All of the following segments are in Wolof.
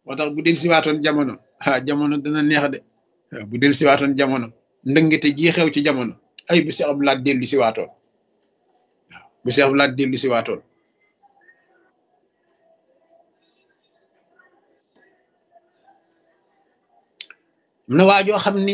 moo tax bu del siwaatoon jamono ah jamono dana neex de waaw bu del siwaatoon jamono ndëngate ji xew ci jamono ay bu Seex Abdu Lahat dellu siwaatoon waaw bu Seex Abdu Lahat dellu siwaatoon am na waajoo xam ni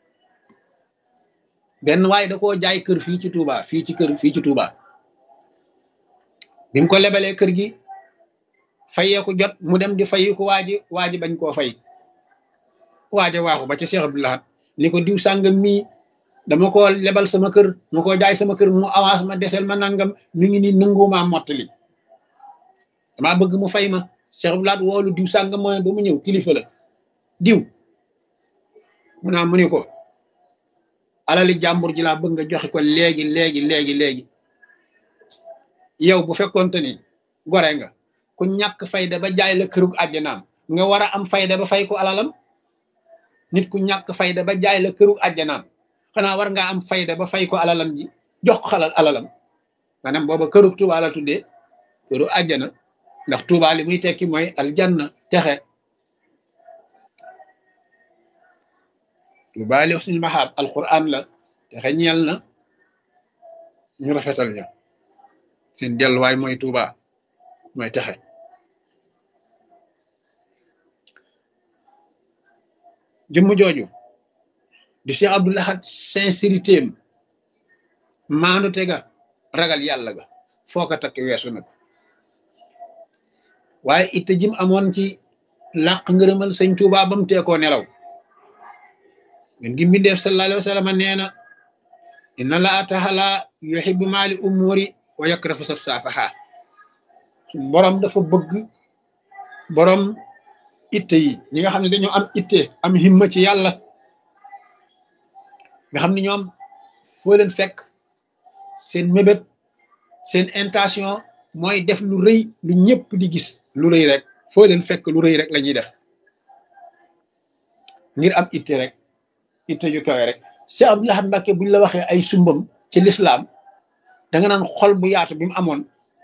benn waay da koo jaay kër fii ci Touba fii ci kër fii ci Touba bi mu ko lebalee kër gi fayeeku jot mu dem di fayi ko waaji waaji bañ koo fay waaja waaxu ba ci Cheikh Abdou Lahad ni ko diw sàngam mii dama ko lebal sama kër ma ko jaay sama kër mu avance ma desel ma nangam mi ngi ni nangumaa mottali damaa bëgg mu fay ma Cheikh Abdou Lahad woolu diw sàngam mooy ba mu ñëw kilifa la diw mu naa mu ni ko alali jàmbur ji laa bëgg nga joxe ko léegi léegi léegi léegi yow bu fekkonte ni gore nga ku ñàkk fayda ba jaay la kërug àjjanaam nga war a am fayda ba fay ko alalam nit ku ñàkk fayda ba jaay la kërug àjjanaam xanaa war ngaa am fayda ba fay ko alalam ji jox ko xalal alalam maanaam booba kërug Tuubaa la tuddee këru àjjana ndax Tuubaa li muy tekki mooy aljanna texe Tuubaa li suñu maxaab alquran la texe ñeel na ñu rafetal ña seen delluwaay mooy Tuubaa mooy texe jëmm jooju di Cheikh Abdou Lahad sincérité am maandu tega ragal yàlla ga foo ko takk weesu nag waaye itte jim amoon ci làq ngërëmal sëñ Tuubaa ba mu teekoo nelaw ngeen gi mbindeef sallallahu alayhi wa sallam nee na inna laa taala yuhibbu maali umuri wa yakrahu saf saafaha suñ borom dafa bëgg borom itte yi ñi nga xam ne dañoo am itte am himma ci yàlla nga xam ne ñoom foo leen fekk seen mébét seen intention mooy def lu rëy lu ñëpp di gis lu rëy rek foo leen fekk lu rëy rek la ñuy def ngir am itte rek itte ju kawe rek Cheikh Abdou Lahad Mbacké buñ la waxee ay sumbam ci lislaam da nga naan xol bu yaatu bi mu amoon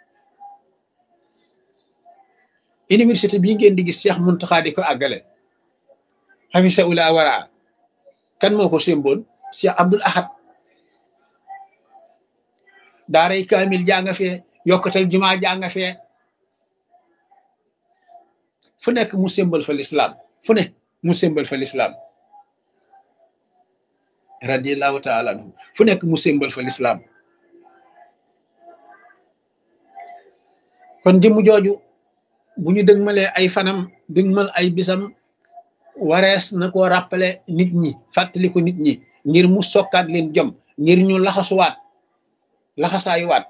université bii ngeen di gis Cheikh Mountakha di ko àggale xafisa ula waraa kan moo ko sémboon Cheikh Abdou Lahad daaray kaamil jaa nga fee yokkatal jumaa jaa nga fee fu nekk mu sémbal fa lislaam fu ne mu sémbal fa lislaam radiallahu taala anhu fu nekk mu sémbal fa lislaam kon jëmm jooju bu ñu dëgmalee ay fanam dëgmal ay bisam warees na ko rappelé nit ñi fàttali ko nit ñi ngir mu sokkaat leen jom ngir ñu laxasuwaat laxasaayuwaat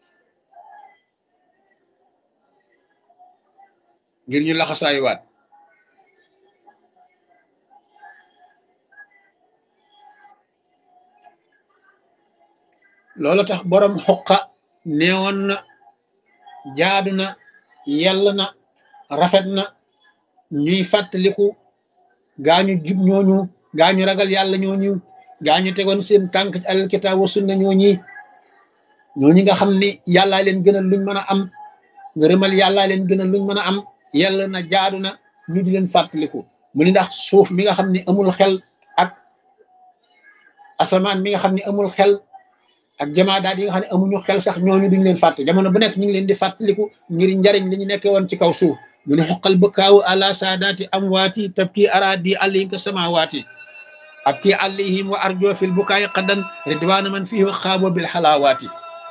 ngir ñu laxasaayuwaat loolu tax borom xoqa neewoon na jaadu na yell na rafet na ñuy fàttaliku gaañu jub ñooñu gaañu ragal yàlla ñooñu gaañu tegoon seen tànk ci alkitaab wa sunna ñooñi ñooñi nga xam ni yàllaa leen gënal luñ mën a am ngërëmal yàllaa leen gënal luñ mën a am yell na jaadu na ñu di leen fàttaliku mu ni ndax suuf mi nga xam ni amul xel ak asamaan mi nga xam ni amul xel ak jamaadaat yi nga xam ne amuñu xel sax ñooñu duñ leen fàtte jamono bu nekk ñu ngi leen di fàttaliku ngir njariñ li ñu nekkee woon ci kaw suuf mu ne xoqal bëkkaawu ala saadaati amwaati tabki araadi alayhim ka samawaati abki alayhim wa arjo fil bukaay qaddan ridwaana man fihi wa xaabo bil xalaawaati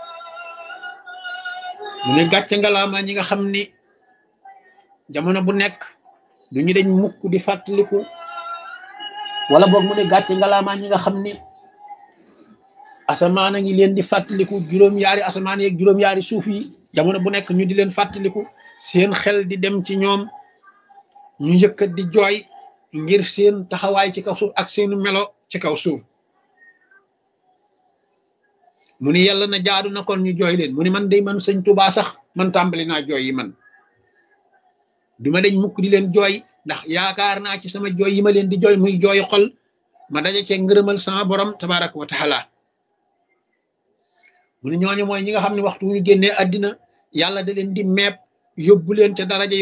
mu ne gàcce ngalaama ñi nga xam ni jamono bu nekk du ñu dañ mukk di fàttaliku wala boog mu ne gàcce ngalaama ñi nga xam ni asamaan a ngi leen di fàttaliku juróom-yaari asamaan yeeg juróom-yaari suuf yi jamono bu nekk ñu di leen fàttaliku seen xel di dem ci ñoom ñu yëkkat di jooy ngir seen taxawaay ci kaw suuf ak seenu melo ci kaw suuf mu ni yàlla na jaadu na kon ñu jooy leen mu ni man day man sëñ Tuubaa sax man tàmbali naa jooy yi man duma dañ mukk di leen jooy ndax yaakaar naa ci sama jooy yi ma leen di jooy muy jooy xol ma daje cee ngërëmal sama borom tabaraka wa taala mu ne ñooñu mooy ñi nga xam ne waxtu wu ñu génnee àddina yàlla da leen di meeb yóbbu leen ca daraja